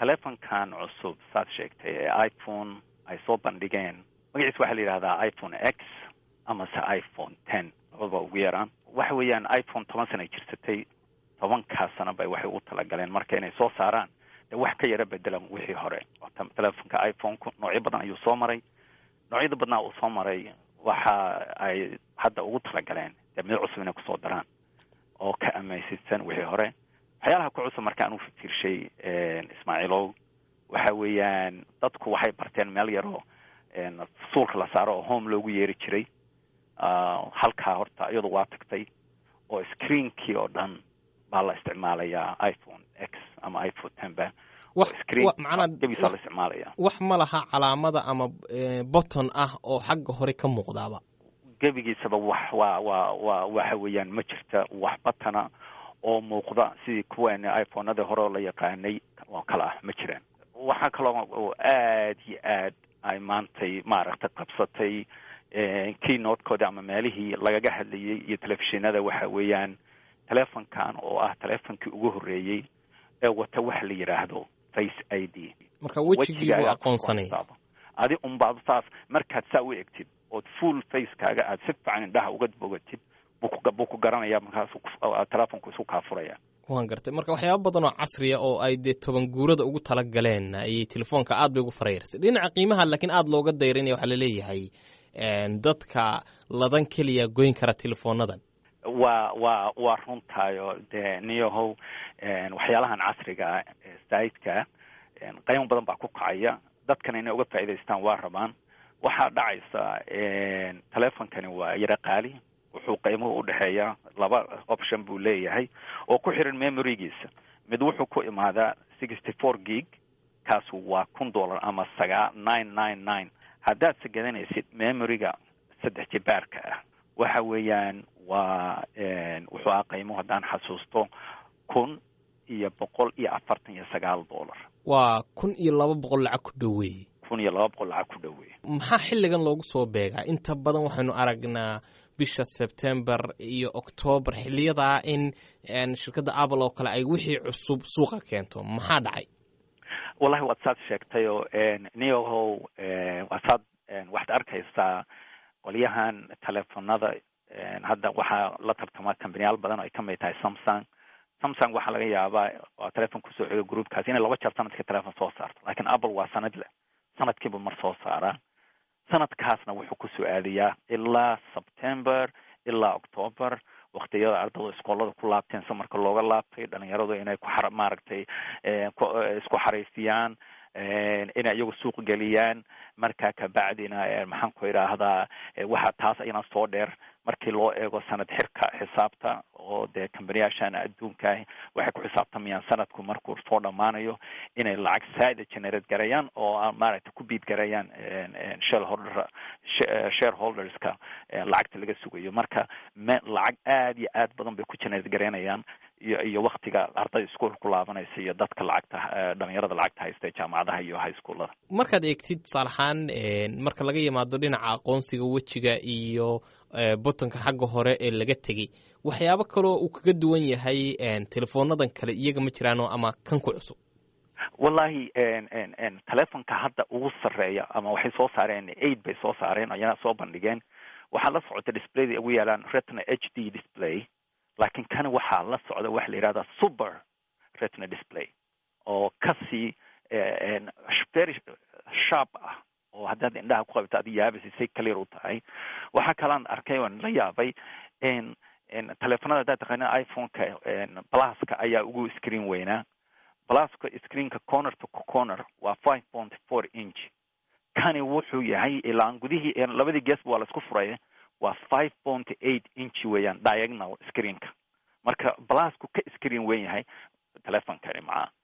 telefonkan cusub saad sheegtay ee iphone ay soo bandhigeen magaciisa waxaa la yidhahdaa iphone x amase iphone ten labadaba ugu yaraan waxa weeyaan iphone toban sana jirsatay tobankaa sana bay waxay ugu talagaleen marka inay soo saaraan de wax ka yaro bedelan wixii hore telefonka iphone-ku noocyo badan ayuu soo maray noocyada badnaa uu soo maray waxa ay hadda ugu talagaleen dee mid cusub inay kusoo daraan oo ka amaysisan wixii hore waxyaalaha ku cusub marka aan u fiirshay ismaaciilow waxa weeyaan dadku waxay barteen meel yaroo suulka la saaro oo home loogu yeeri jiray halkaa horta iyadu waa tagtay oo screenkii oo dhan baa la isticmaalayaa iphone x ama iphone ten ba screengebisaa la isticmaalaya wax ma laha calaamada ama botton ah oo xagga hore ka muuqdaaba gebigiisaba wax waa waa waa waxa weeyaan ma jirta wax batana oo muuqda sidii kuwan iphonadii hore oo la yaqaanay oo kale ah ma jiraan waxaa kaloo oo aad iyo aad ay maantay maaragtay qabsatay keynotekoodii ama meelihii lagaga hadlayay iyo telefishinada waxa weeyaan telefonkan oo ah telefonkii ugu horreeyey ee wata waxa la yidhaahdo face i d marka wejigii buu aqoonsanaya adi unbaad saas markaad saa u egtid ood full facekaaga aad si fiican indhaha uga bogatid buu ku garanaya markaasu telefonku isu kaa furaya waan gartay marka waxyaaba badan oo casriya oo ay dee toban guurada ugu tala galeen ayay telefoonka aad bay ugu farayarsay dhinaca qiimaha laakiin aada looga dayrinaya waxaa laleeyahay dadka ladan keliya goyn kara telefoonadan waa waa waa runtaayo dee niyahow waxyaalahan casriga ah ee saidka qaymo badan baa ku kacaya dadkana inay uga faa'idaystaan waa rabaan waxaa dhacaysa telefonkani waa yaro qaali wuxuu qiimuhu udhexeeya laba option buu leeyahay oo ku xiran memorygiisa mid wuxuu ku imaadaa sixty four gig kaasu waa kun dollar ama sagaa nine nine nine haddaad segadanaysid memoryga saddex jibaarka ah waxa weeyaan waa wuxuu ah qiimuhu haddaan xasuusto kun iyo boqol iyo afartan iyo sagaal dollar waa kun iyo laba boqol lacag ku dhoweeye kun iyo laba boqol lacag ku dhoweeye maxaa xilligan loogu soo beegaa inta badan waxaynu aragnaa bisha sebtember iyo octoobar xiliyadaa in shirkadda apple oo kale ay wixii cusub suuqa keento maxaa dhacay wallahi waad saad sheegtayoo niyahow waa saad waxaad arkaysaa qolyahan telefonada hadda waxaa la tartamaa kambaniyaal badan oo ay kamid tahay samsung samsung waxaa laga yaabaa waa telefon kusoo celiyo groupkaasi inay laba jeer sanadkii telefon soo saarto lakin apple waa sanad leh sanadkiiba mar soo saaraa sanadkaasna wuxuu kusoo aadayaa ilaa september ilaa october waktiyada ardaydu iskoolada ku laabteen samarka looga laabtay dhalinyaradu inay ku xar maaragtay isku xariifiyaan inay iyagu suuq geliyaan markaa kabacdina maxaan ku idhaahdaa waxa taas ayana soo dheer markii loo eego sanad xirka xisaabta oo dee kambaniyaashan adduunka waxay ku xisaabtamayaan sanadku markuu soo dhammaanayo inay lacag saa'ida generate garayaan oo maaragtay ku biid garayaan shareholder shareholderska lacagta laga sugayo marka me lacag aad iyo aad badan bay ku generate garaynayaan iyo iyo waktiga ardayda iskuol ku laabanaysa iyo dadka lacagta dhalinyarada lacagta haysta ee jaamacadaha iyo high schoolada markaad eegtid tusaale ahaan marka laga yimaado dhinaca aqoonsiga wejiga iyo bottonka xagga hore ee laga tegey waxyaabo kaloo uu kaga duwan yahay telefoonadan kale iyaga ma jiraano ama kan ku cusub wallahi telefonka hadda ugu sarreeya ama waxay soo saareen aid bay soo saareen ayana soo bandhigeen waxaa la socota displayda ugu yaalaan retna h d display laakiin kan waxaa la socda waxa la yihahdaa super retna display oo kasii very sharp ah oo haddaad indhaha ku qabto adi yaabisi say clear u tahay waxaa kalaan arkay oon la yaabay telefonada haddaad taqaana iphone-ka pluska ayaa ugu screen weynaa pluska screenka corner to corner waa five point four inch kani wuxuu yahay ilaan gudihii labadii geesba waa laisku furay waa five point eight inch weeyaan diagonal screenka marka plusku ka screen weyn yahay telefonkani macaa